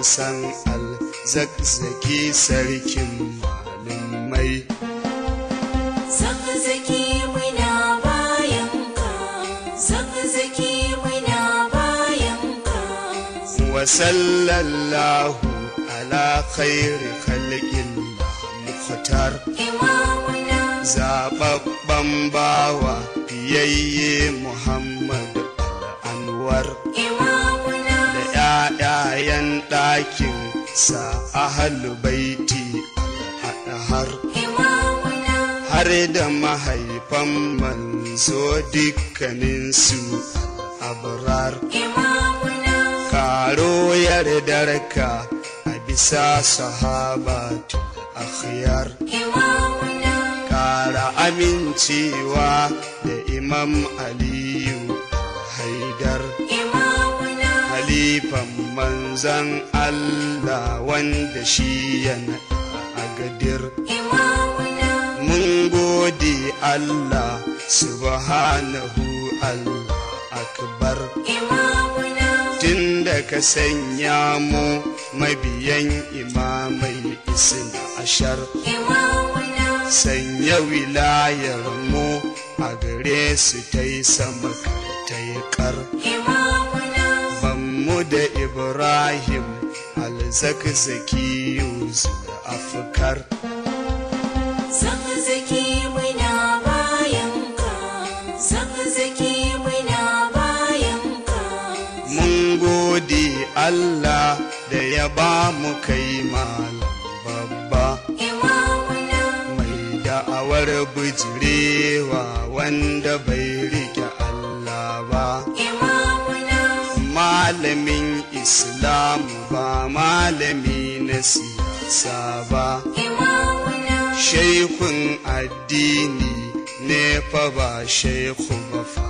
san alzakzaki sarkin malumai Zakzaki muna bayanka, zakzaki muna bayanka. wa sallallahu ala khairi khalqin mukhtar Imamuna, zababban bawa fiyayye muhammad anwar imamuna, da ‘ya'yayen ɗakin sa ahalu baiti har imamuna, har da mahaifan manzo dukkaninsu abrar imamuna, karo yardarka a bisa sahabatu akhyar imamuna, kara amincewa da imam aliyu haidar imamuna, halifan manzan Allah wanda shi yana a gadir imamuna, mun gode Allah subhanahu Allah akbar imamuna, tun da ka sanya mu mabiyan imamai isin ashar imamuna, sanya wilayar mu a gare su ta yi sama ta yi kar imamuna, mu da ibrahim alzakzaki yusuf afkar zakzaki muna bayanka, zakzaki muna bayanka. mun gode allah da ya ba mu kai malam babba Imamuna, mai da'awar bijirewa wanda bai rike allah ba imamuna, malamin islam ba malami na siyasa ba imamuna, shaikun addini ne fa ba shaiku ba fa